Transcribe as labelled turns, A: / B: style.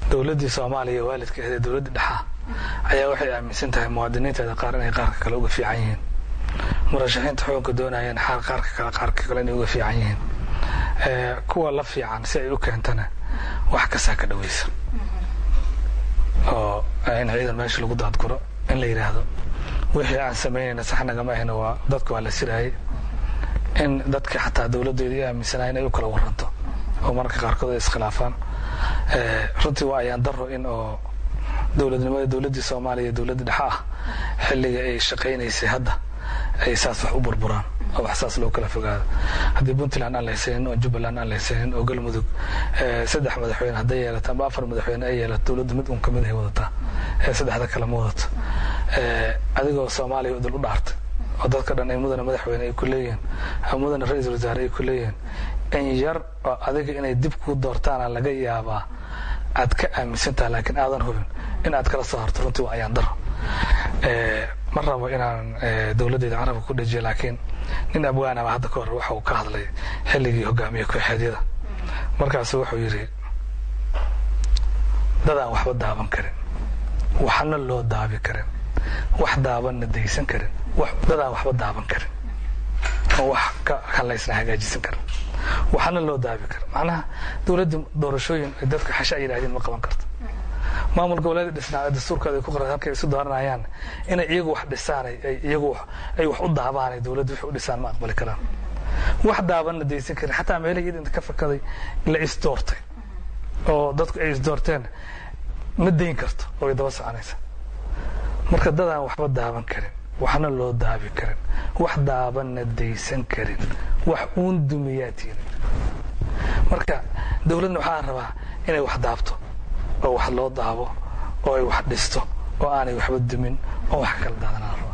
A: dowladdii soomaaliya waalidka ahee dowladdii dhexa ayaa waxay aaminsan tahay muwaadiniinteeda qaar inay qaarka kale uga fiican yihiin murashaxiinta xukunka doonayeen xaal qaarka kale qaarka kale inay uga fiican yihiin kuwa la fiican si ay u keentana wax kastaa ka dhawaysa oo in ciidan meesha lagu daadguro in la yidhaahdo wixii aan samaynayna sax nagama ahna waa dadka waa la siraayay in dadka xataa dowladdeeda i aaminsanahay inay u kala waranto oo mararka qaarkood ay iskhilaafaan runtii waa ayaan daro in oo dowladnimada dowladdii soomaaliya dowladda dhexe ah xilliga ay shaqaynaysay hadda ay saas wax u burburaan oo wax saas loo kala fogaado haddii puntland aan la haysanin oo jubbaland aan la haysanin oo galmudug saddex madaxweyne hadday yeelato ama afar madaxweyne ay yeelato dowladda mid un kamid ay wadataa saddexda kale ma wadato adigoo soomaaliya idil u dhaartay oo dadka dhan ay mudana madaxweyne ay ku leeyihiin ama mudana ra-iisul wasaare ay ku leeyihiin in yar oo adiga inay dib kuu doortaana laga yaabaa aad ka aaminsantaha laakiin aadan hubin in aad kala soo harto runtii waa ayaan daro ma rabo inaan dowladdeeda carabka ku dhajiyo laakiin nin abwaanaba hadda ka hor waxa uu ka hadlay xilligii hogaamiye kooxeedyada markaasu wuxuu yidhi dadaan waxba daaban karin waxna loo daabi karin wax daabanna daysan karin dadaan waxba daaban karin oo wax kan laysna hagaajisan karin waxna loo daabi karin macnaha dowladda doorashooyin ay dadka xasha ay yidhahdeen ma qaban karto maamul goboleeda dhisnaa dastuurkooda ay ku qoran halkay isu dooranayaan inay iyagu wax dhisaan iyagu ay wax u daabaan ay dowladda wixii u dhisaan ma aqbali karaan wax daabanna daysan karin xataa meelihii inta ka fakaday la isdoortay oo dadku ay isdoorteen ma dayn karto oo ay daba soconaysa marka dadaan waxba daaban karin waxna loo daabi karin wax daabanna daysan karin wax uun dumiyaa tiirin marka dowladna waxaa rabaa inay wax daabto oo wax loo daabo oo ay wax dhisto oo aanay waxba dumin oo wax kala daadanaan